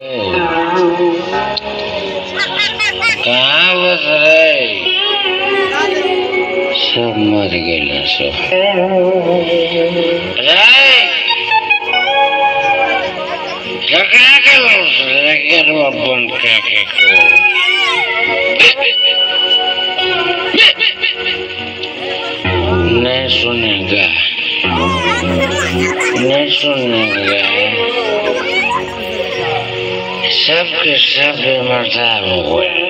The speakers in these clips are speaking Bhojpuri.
कहाँ बस रहे सब मर गेल सब रे ककरा के लोस रे गेरवा बंद करके को नहीं सुनेगा नहीं सुनेगा सबके सब बेमर्दा हो गए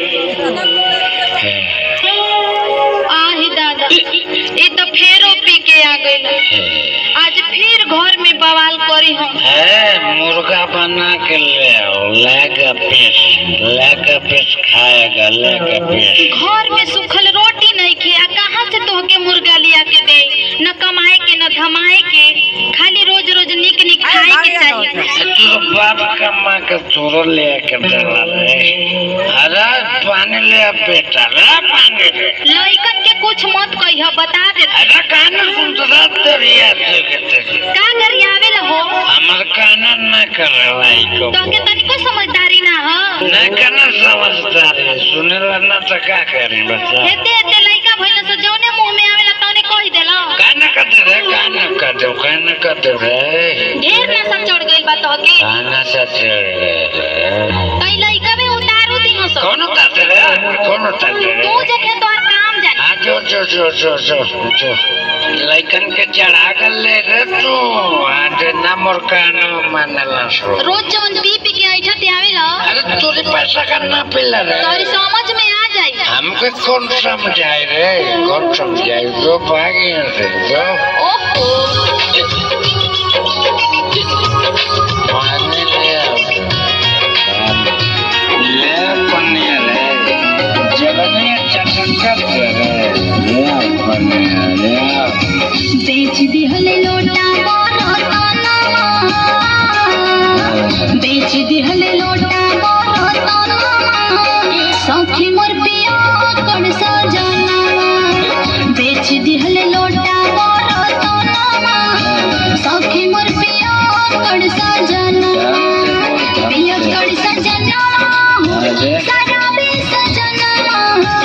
आही दादा ये तो फेरो पी के आ गई आज फिर घर में बवाल करी हम है मुर्गा बना के ले आओ लेगा पीस लेगा पीस खाएगा लेगा पीस घर में सूखल रोटी नहीं खे आ कहाँ से तोहके मुर्गा लिया के दे न कमाए के न धमाए के खाली रोज रोज निक निक खाए के चाहिए तो बाप कमा के तोरो ले के देला रे अरे पानी ले आ बेटा रे पानी रे लइकन के कुछ मत कहियो बता दे अरे काना सुनता तेरिया से के तेरी का गरियावे ल हो हमर काना न करला इको तोहके तनिको समझदारी ना हो न करना समझदार है सुनेला ना तो का करी बच्चा हेते हेते लइका भइल से जौने मुंह में आवेला तौने कहि देला काना कर दे रे काना कर दे काना कर दे रे ढेर नशा चढ़ गइल बा तोहके काना से चढ़ गए रे तई लइका में उतारू दी हसो कौन उतारते रे कौन उतारते रे तू जखे तोहर काम जाने हाँ जो जो जो जो जो जो लइकन के चढ़ा कर ले रे तू आज ना मोर कानो मानला सो रोज जवन पी पी के ऐठा ते आवेला अरे तोरी पैसा का ना पिला रे तोरी समझ में आ जाई हमको कौन समझाए रे कौन समझाए जो भागे से जो ओहो पानी ले आओ ले पनिया रे जगह चटन कर दे रे ले आओ पनिया ले आओ बेच दिहले लोटा मोरो तनवा बेच दिहले लोटा मोरो तनवा सखी मोर पिया कण सजनवा बेच दिहले लोटा मोरो तनवा सखी मोर पिया कण सजनवा पिया कण सजनवा सराबी सजनवा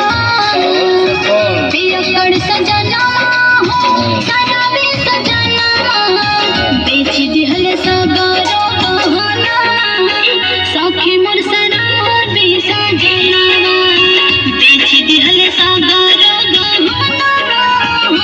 पियकड़ सजना सराबी सजना बेच दिहल सगरो गहना सखी मोर सराबी सजना बेच दिहल सगरो गहना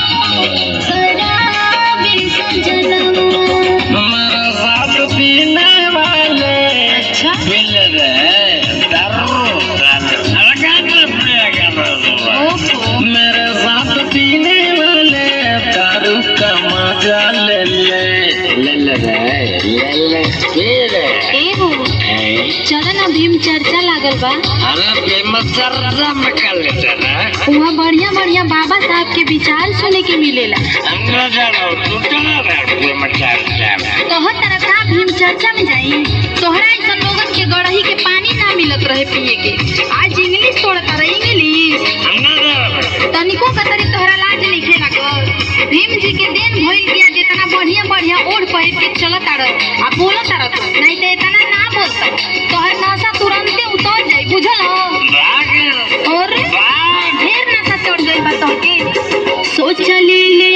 सराबी सजना हमारा साथ पीने वाले अच्छा मिल रहे दारू दारू अलगान पिएगा ओहो मेरे साथ पीने वाले दारू का मजा ले ले ले ले रे ले ले पी रे एहो हैं? चल ना भीम चर्चा लागल बा अरे फेमस चर्चा में कर लेते ना वहाँ बढ़िया बढ़िया बाबा साहब के विचार सुने के मिलेला हम न जानो तू चला रे फेमस चर्चा में कहो तरह का भीम चर्चा में जाई तोहरा ऐसा लोगन के गड़ही के पानी ना मिलत रहे पिए के आज इंग्लिश तोड़ता रहे इंग्लिश हम न जानो तनिको का तरी तोहरा लाज नहीं खेला कर भीम जी के देन भइल किया जितना बढ़िया बढ़िया ओढ़ पहिर के चलत आड़ आ बोलत आड़ नहीं तो इतना ना बोलता तोहर नशा तुरंते उतर जाई बुझल भाग और भाग ढेर नशा चढ़ गई बा तोहके सोच ले ले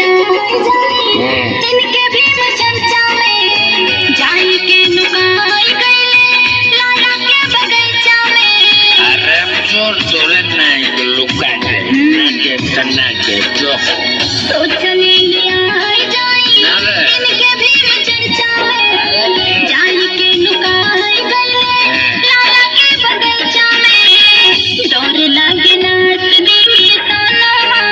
इनके भीम चर्चा में जाई के नुकाई गईले लाला के बगीचा में अरे चोर चोरे नहीं लुका दे ना के तना के जो सोच ले लिया जाई अरे इनके भीम चर्चा में जाई के नुकाई गईले लाला के बगीचा में डर लागे नाच दी सनवा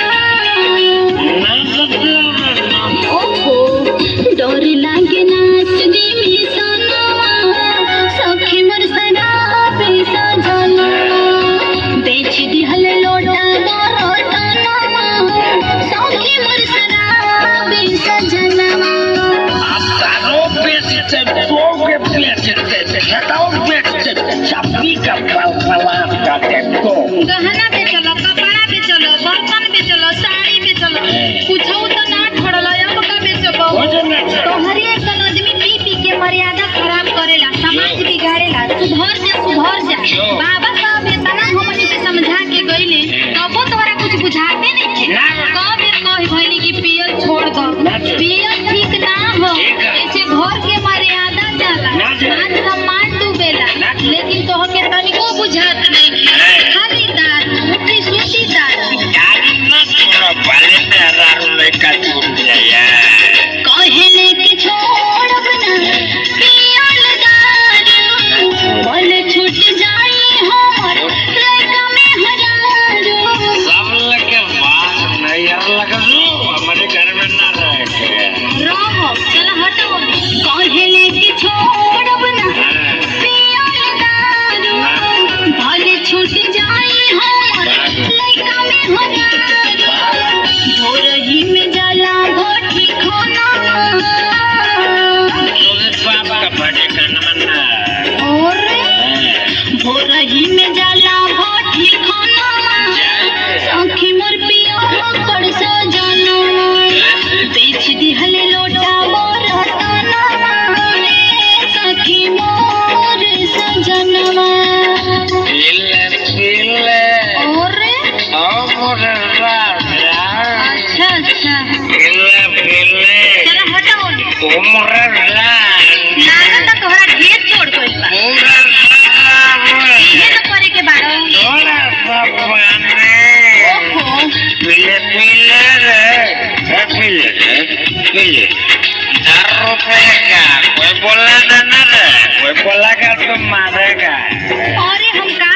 ना सकते ओहो डर लागे नाच दी सनवा सखी मोर सदा पैसा जलवा बेच दिहल लोटा मोरो तनवा सखी मोर सदा पैसा जलवा आप तारो बेचते दो के बेचते छटाओ बेचते चाबी का पल पलान करते तो गहना बेचलो कपड़ा बेचलो बर्तन बेचलो साड़ी बेचलो कुछो तो ना छोड़लो अब का बेचबो भोजन नहीं छोड़ो। तोहरे सन आदमी पी पी के मर्यादा खराब करेला समाज बिगाड़ कुछो बाबा साहब इतना हमनी के समझा के गइले तबो तोहरा कुछ बुझाते नहीं ना। कब ये कही भइली कि पियल छोड़ दो ना छोड़। पियल ठीक ना हो ठीक है। ऐसे घर के मर्यादा जाला ना जाला। मान सम्मान डूबेला ना जाला। लेकिन तोह के तनिको बुझात नहीं है। खाली दारू मुट्ठी सूटी दारू गाड़ी न छोड़ो भले मेरा लड़का छूट जाए कहले कि छोड़ब ना पियल दारू बोल छूट जाई हमर लड़का में हजारो सब लगे बात नहीं यार लगा लो हमारे घर में ना रह के रहो चल हटो कहले कि छोड़ब ना हाँ। पियल दारू भले छूट जाई हमर लड़का में हजारो भोरही में जला भोटी खाना लोगे बाप का बड़े का नमना और भोरही में जला भोटी खाना आँखी मोर पिया कर सजना बेच दिहले लोटा मोर तना सखी मोर सजनवा पीले पीले और ओ मोरे राजा अच्छा अच्छा पीले पीले चल हटाओ ओ मोरे राजा लागत तोहरा ढेर छोड़ गइल बा मोरे राजा इहे तो करे के बाड़ो थोड़ा सा पानी ओहो पीले पीले रे ए, पीले रे पीले चार रुपए का कोई बोला ना ना रे कोई बोला का तो मारेगा अरे हम का